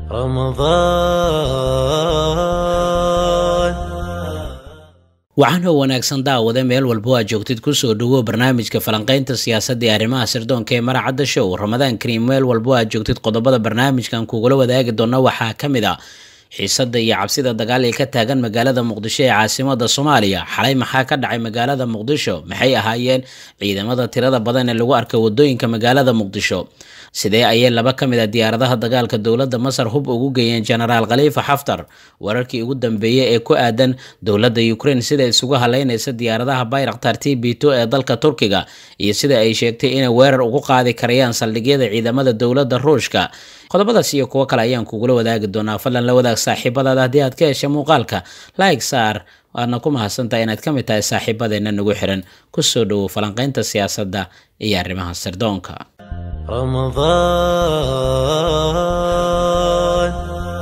رمضان waxaana wanaagsan daawade meel walba waa joogtid kusoo dhawo barnaamijka falanqaynta siyaasadda ee arrimaha sirdoonka ee maracadda show ramadaan kariim meel walba waa joogtid qodobada barnaamijkan kugula wadaagi doona waxaa ka mid a xiisada iyo cabsida dagaal ee ka taagan magaalada muqdisho ee caasimada soomaaliya xalay maxaa ka dhacay magaalada muqdisho maxay ahaayeen ciidamada tirada badan ee lagu arkay wadooyinka magaalada muqdisho sidee ayay laba ka mid a diyaaradaha dagaalka dowladda masar hub ugu geeyeen genaraal khaliifa xaftar wararkii ugu dambeeyey ee ku aadan dowladda ukraine sida isugu haleynaysa diyaaradaha bayraktar t b two ee dalka turkiga iyo sida ay sheegtay inay weerar ugu qaadi karayaan saldhigyada ciidamada dowladda ruushka qodobadaas iyo kuwo kale ayaan kugula wadaagi doonaa fadlan la wadaag saaxiibadaada haddii aad ka hesha muuqaalka like saar waadna ku mahadsantahay inaad ka mid tahay saaxiibadeena nagu xiran kusoo dhowow falanqaynta siyaasadda iyo arrimaha sirdoonka رمضان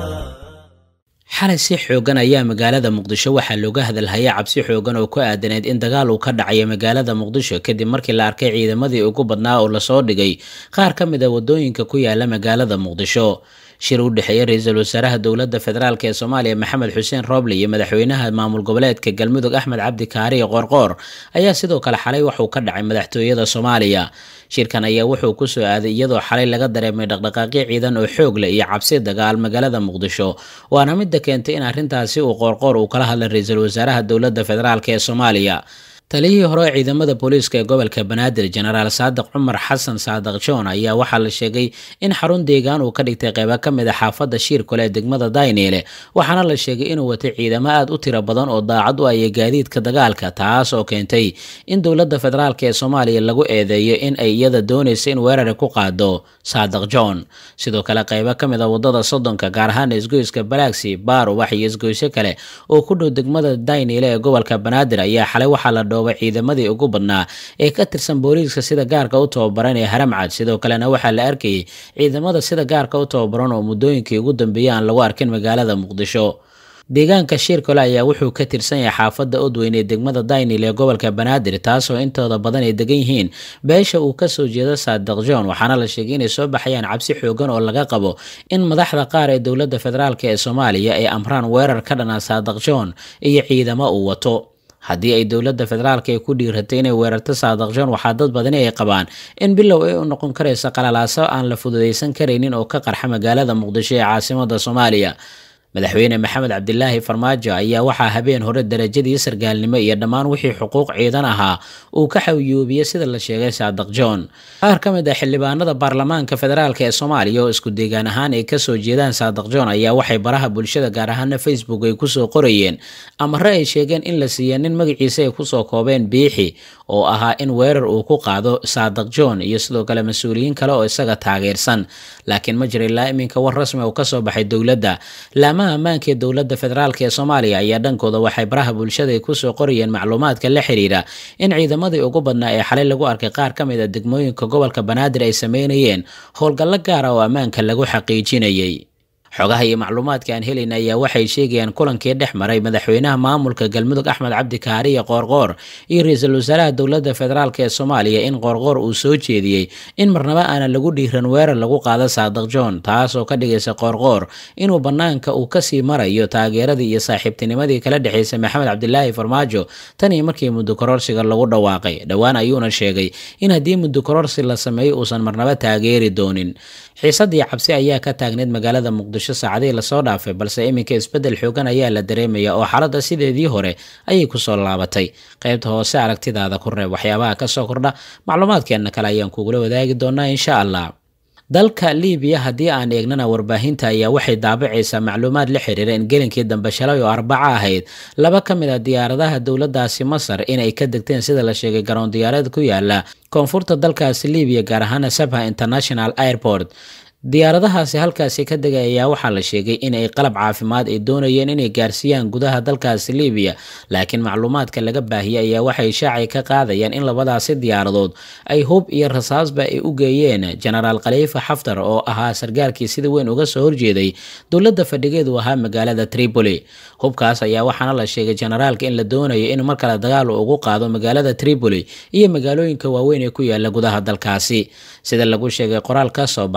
xalay si xoogan ayaa magaalada muqdisho waxaa looga hadalhaya cabsi xoogan oo ku aadaneyd in dagaal uu ka dhacayo magaalada muqdisho kadib markii la arkay ciidamadii ugu badnaa oo lasoo dhigay qaar ka mid a wadooyinka ku yaala magaalada muqdisho shir u dhexeeya ra-iisul wasaaraha dowladda federaalk ee soomaaliya maxamed xuseen rooble iyo madaxweynaha maamul goboleedka galmudug axmed cabdi kaariye qoorqoor ayaa sidoo kale xalay waxuu ka dhacay madaxtooyada soomaaliya shirkan ayaa wuxuu kusoo aaday iyadoo xalay laga dareemay dhaqdhaqaaqyo ciidan oo xoog leh iyo cabsi dagaal magaalada muqdisho waana midda keentay in arrintaasi uu qoorqoor uu kala hadlay ra-iisul wasaaraha dowladda federaalk ee soomaaliya taliyihii hore ee ciidamada booliiska ee gobolka banaadir genaraal saadiq cumar xasan saadiq john ayaa waxaa la sheegay in xarun deegaan uu ka dhigtay qeybo ka mid a xaafadda shiirkole ee degmada dayneele waxaana la sheegay inuu watay ciidamo aada u tiro badan oo daacad u aya gaadiidka dagaalka taas oo keentay in dowladda federaalk ee soomaaliya lagu eedeeyo in ay iyada doonaysa in weerari ku qaado saadiq john sidoo kale qeybo ka mid a wadada soddonka gaar ahaan isgoyska balaaxi baarubax iyo isgoysyo kale oo ku dhow degmada dayneele ee gobolka banaadir ayaa xalay waxaa la ciidamadii ugu badnaa ee ka tirsan booliiska sida gaarka u tababaran ee haramcad sidoo kalena waxaa la arkayay ciidamada sida gaarka u tababaran oo muddooyinkii ugu dambeeyay aan lagu arkin magaalada muqdisho deegaanka shiirkole ayaa wuxuu ka tirsan yahay xaafadda odweyn ee degmada daynil ee gobolka banaadir taasoo intooda badan ay degan yihiin beesha uu kasoo jeedo saadiq john waxaana la sheegay inay soo baxayaan cabsi xoogan oo laga qabo in madaxda qaar ee dowladda federaalk ee soomaaliya ay amraan weerar ka dhana saadiq john iyo ciidamo uu wato haddii ay dowladda federaalk ay ku dhiiratay inay weerarto saadiq john waxaa dad badani ay qabaan in bilow ay u noqon karayso qalalaaso aan la fududaysan karaynin oo ka qarxa magaalada muqdisho ee caasimada soomaaliya madaxweyne maxamed cabdilaahi farmaajo ayaa waxaa habeen hore darajadii sargaalnimo iyo dhammaan wixii xuquuq ciidan ahaa uu ka xawyoobiyey sida la sheegay saadiq john qaar ka mid ah xildhibaanada baarlamaanka federaalk ee soomaaliya oo isku deegaan ahaan ay kasoo jeedaan saadiq john ayaa waxay baraha bulshada gaar ahaana facebook ay kusoo qorayeen amare ay sheegeen in la siiya nin magaciisa ay kusoo koobeen biixi oo ahaa in weerar uu ku qaado saadiq john iyo sidoo kale mas-uuliyiin kale oo isaga taageersan laakiin ma jira ilaa iminka war rasmi oo kasoo baxay dowladda laamaha ammaanka ee dowladda federaalk ee soomaaliya ayaa dhankooda waxay baraha bulshada ay kusoo qorayeen macluumaadka la xiriira in ciidamadii ugu badnaa ee xalay lagu arkay qaar ka mid a degmooyinka gobolka banaadir ay sameynayeen howlgallo gaara oo ammaanka lagu xaqiijinayay xogaha iyo macluumaadka aan helayna ayaa waxay sheegayaan kulankii dhex maray madaxweynaha maamulka galmudug axmed cabdi kaariye qoorqoor iyo ra-iisul wasaaraha dowladda federaalk ee soomaaliya in qoorqoor uu soo jeediyey in marnaba aanan lagu dhiiran weerar lagu qaado saadiq john taasoo ka dhigaysa qoorqoor inuu bannaanka uu kasii marayo taageeradii iyo saaxiibtinimadii kala dhexaysay maxamed cabdilaahi farmaajo tan iyo markii muddo kororsiga lagu dhawaaqay dhowaan ayuuna sheegay in haddii muddo kororsi la sameeyo uusan marnaba taageeri doonin xiisadii cabsi ayaa ka taagneyd magaalada muqdisho saacadihii lasoo dhaafay balse iminka isbeddel xoogan ayaa la dareemaya oo xaaladda sideedii hore ayay kusoo laabatay qaybta hoose aragtidaada ku reeb waxyaabaha kasoo kordha macluumaadkeenna kale ayaan kugula wadaagi doonaa insha allah dalka libiya haddii aan eegnana warbaahinta ayaa waxay daabacaysaa macluumaad la xiriira in gelinkii dambe shalay oo arbaca ahayd laba ka mid a diyaaradaha dowladaasi masar inay ka degteen sida la sheegay garoon diyaareed ku yaala koonfurta dalkaasi libiya gaar ahaana sabha international airport diyaaradahaasi halkaasi ka degay ayaa waxaa la sheegay in ay qalab caafimaad ay doonayeen inay gaarsiiyaan gudaha dalkaasi libiya laakiin macluumaadka laga baahiyey ayaa waxay shaacay ka qaadayaan in labadaasi diyaaradood ay hub iyo rasaasba ay u geeyeen genaraal khaliifa xaftar oo ahaa sargaalkii sida weyn uga soo horjeeday dowladda fadhigeedu ahaa magaalada tripoli hubkaas ayaa waxaana la sheegay generaalka in la doonayo in mar kale dagaal ugu qaado magaalada tripoli iyo magaalooyinka waaweyn ee ku yaala gudaha dalkaasi sida lagu sheegay qoraal ka soo baxay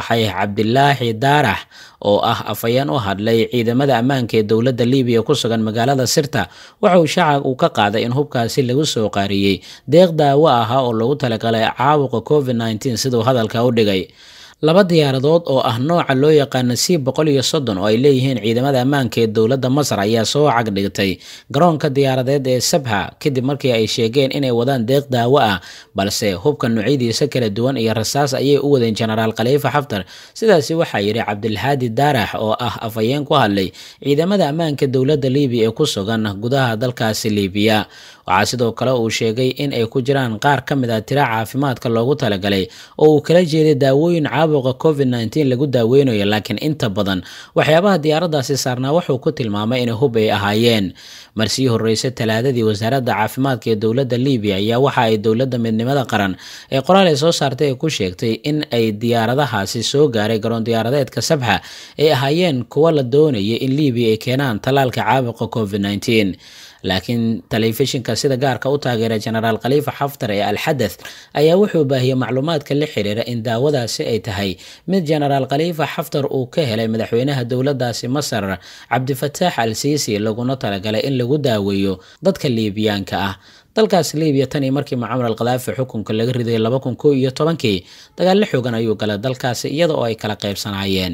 cabdilaahi daarax oo ah afhayeen u hadlay ciidamada ammaanka ee dowladda libiya ku sugan magaalada sirta waxa uu shacab uu ka qaaday in hubkaasi lagu soo qaariyey deeq daawo ahaa oo lagu talagalay caabuqa covid nneteen siduu hadalka u dhigay laba diyaaradood oo ah nooca loo yaqaana c boqol iyo soddon oo ay leeyihiin ciidamada ammaanka ee dowladda masar ayaa soo cagdhigtay garoonka diyaaradeed ee sabha kadib markii ay sheegeen inay wadaan deeq daawo ah balse hubka noocyadiisa kala duwan iyo rasaas ayay u wadeen jenaraal khaliifa xaftar sidaasi waxaa yidhi cabdilhaadi daarax oo ah afhayeen ku hadlay ciidamada ammaanka dowladda libiya ee ku sugan gudaha dalkaasi libiya waxaa sidoo kale uu sheegay in ay ku jiraan qaar ka mid ah tira caafimaadka loogu talagalay oo uu kala jeeday daawooyin caabuqa covid nneteen lagu daaweynayo laakiin inta badan waxyaabaha diyaaradaasi saarnaa wuxuu ku tilmaamay inay hub ay ahaayeen marsii horreysay talaadadii wasaaradda caafimaadka ee dowladda libiya ayaa waxa ay dowladda midnimada qaran ee qoraal ay soo saartay ay ku sheegtay in ay diyaaradahaasi soo gaaray garoon diyaaradeedka sabxa ay ahaayeen kuwa la doonayay in libiya ay keenaan tallaalka caabuqa covid nneteen laakiin telefishinka sida gaarka u taageera jenaraal khaliifa xaftar ee alxadath ayaa wuxuu baahiyey macluumaadka la xiriira in daawadaasi ay tahay mid jenaraal khaliifa xaftar uu ka helay madaxweynaha dowladaasi masar cabdifataax al siisi laguna talagalay in lagu daaweeyo dadka liibiyaanka ah dalkaas libiya tan iyo markii mucamar al khadaafi xukunka laga riday laba kun kow iyo tobankii dagaallo xoogan ayuu galay dalkaasi iyada oo ay kala qaybsanaayeen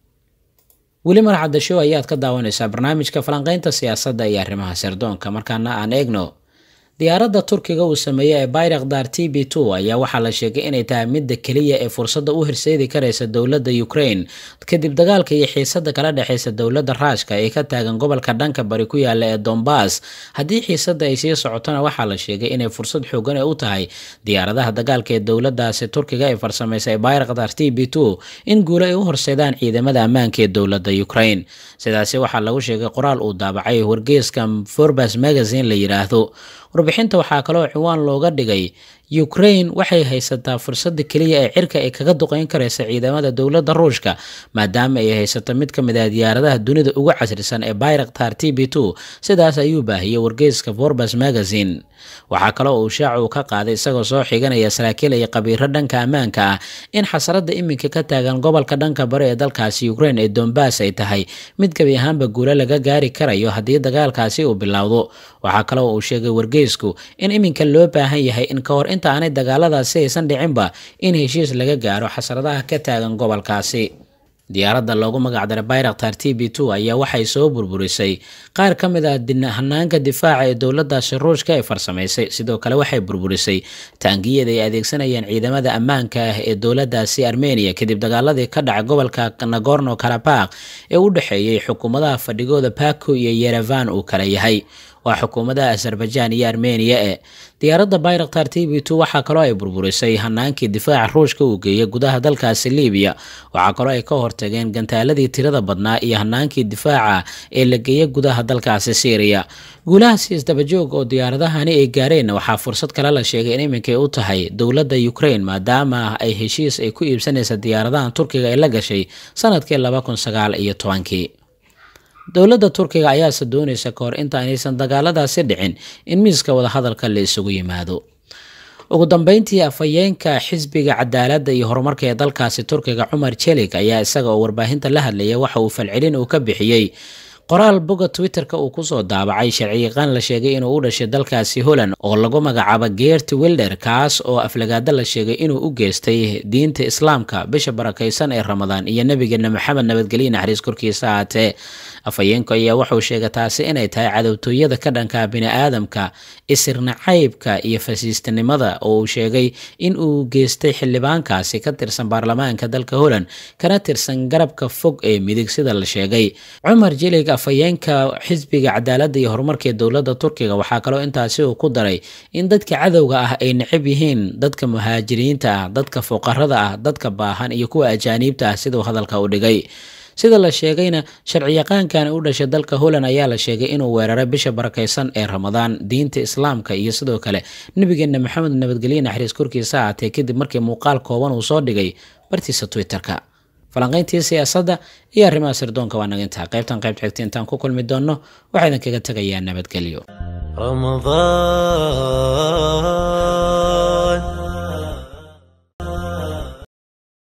weli marxadda show ayaad ka daawanaysaa barnaamijka falanqaynta siyaasadda iyo arrimaha sirdoonka markaana aan eegno diyaaradda turkiga uu sameeyey ee bayrakdar t b two ayaa waxaa la sheegay inay tahay midda keliya ee fursadda u horseedi karaysa dowladda ukraine kadib dagaalka iyo xiisadda kala dhexeysa dowladda raashka ee ka taagan gobolka dhanka bari ku yaala ee dombas haddii xiisadda ay sii socotona waxaa la sheegay inay fursad xoogan u tahay diyaaradaha dagaalka ee dowladaasi turkiga ay farsameysay bayrakdar t b two in guulo ay u horseedaan ciidamada ammaanka ee dowladda ukraine sidaasi waxaa lagu sheegay qoraal uu daabacay wargeeska forbas magazine la yidhaahdo warbixinta waxaa kaloo ciwaan looga dhigay ukraine waxay haysataa fursadda keliya ee cirka ay kaga duqeyn karaysa ciidamada dowladda ruushka maadaama ay haysato mid ka mid ah diyaaradaha dunida ugu casrisan ee bayraktar t b two sidaas ayuu baahiyey wargeeska forbas magazine waxaa kaloo uu shaaca uu ka qaaday isagoo soo xiganaya saraakiil iyo qabiiro dhanka ammaanka ah in xasarada iminka ka taagan gobolka dhanka bari ee dalkaasi ukraine ee dombas ay tahay mid gebi ahaanba guulo laga gaari karayo haddii dagaalkaasi uu bilowdo waxaa kaloo uu sheegay wargeysku in iminka loo baahan yahay in ka hor inta aanay dagaaladaasi aysan dhicinba in heshiis laga gaaro xasradaha ka taagan gobolkaasi diyaaradda loogu magacdaray bayraktar t b two ayaa waxay soo burburisay qaar ka mid ah hanaanka difaaca ee dowladaasi ruushka ay farsamaysay sidoo kale waxay burburisay taangiyada ay adeegsanayeen ciidamada ammaanka ah ee dowladaasi armenia kadib dagaaladii ka dhacay gobolka nagorno karabakh ee u dhexeeyey xukuumadaha fadhigooda baku iyo yerevan uu kala yahay waa xukuumadaha azerbaijan iyo armeniya e diyaaradda bayraktar t b two waxaa kaloo ay burburisay hanaankii difaaca ruushka uu geeyey gudaha dalkaasi libiya waxaa kaloo ay ka hortageen gantaaladii tirada badnaa iyo hanaankii difaaca ee la geeyey gudaha dalkaasi syriya guulahaasi isdabajoog oo diyaaradahani ay gaareen waxaa fursad kale la sheegay in iminkay u tahay dowladda ukraine maadaama ay heshiis ay ku iibsanaysa diyaaradahan turkiga ay la gashay sanadkii laba kun sagaal iyo tobankii dowladda turkiga ayaase doonaysa ka hor inta aynaysan dagaaladaasi dhicin in miiska wadahadalka la isugu yimaado ugu dambeyntii afhayeenka xisbiga cadaaladda iyo horumarka ee dalkaasi turkiga cumar jelik ayaa isaga oo warbaahinta la hadlaya waxa uu falcelin uu ka bixiyey qoraal boga twitter-ka uu kusoo daabacay sharciyaqaan la sheegay inuu u dhashay dalkaasi holland oo lagu magacaabo geert wilder kaas oo aflagaada la sheegay inuu u geystay diinta islaamka bisha barakaysan ee ramadaan iyo nabigeena maxamed nabadgelye naxariis korkiisa ahaatee afhayeenku ayaa wuxuu sheegay taasi inay tahay cadowtooyada ka dhanka bini-aadamka isirnacaybka iyo fasiistanimada oo uu sheegay in uu geystay xildhibaankaasi ka tirsan baarlamaanka dalka holland kana tirsan garabka fog ee midig sida la sheegay cumar jelig afhayeenka xisbiga cadaaladda iyo horumarka ee dowladda turkiga waxaa kaloo intaasi uu ku daray in dadka cadowga ah ay necab yihiin dadka muhaajiriinta ah dadka fuqarada ah dadka baahan iyo kuwa ajaaniibta ah siduu hadalka u dhigay sida la sheegayna sharciyaqaankani u dhashay dalka holland ayaa la sheegay inuu weeraray bisha barakaysan ee ramadaan diinta islaamka iyo sidoo kale nabigeena maxamed nabadgelye naxariis korkiisa ahaatee kadib markii muuqaal kooban uu soo dhigay bartiisa twitter-ka falanqayntii siyaasadda iyo arrimaha sirdoonka waa naga intaa qaybtan qaybta xigta intaan ku kulmi doonno waxaa idin kaga tegayaa nabadgelyo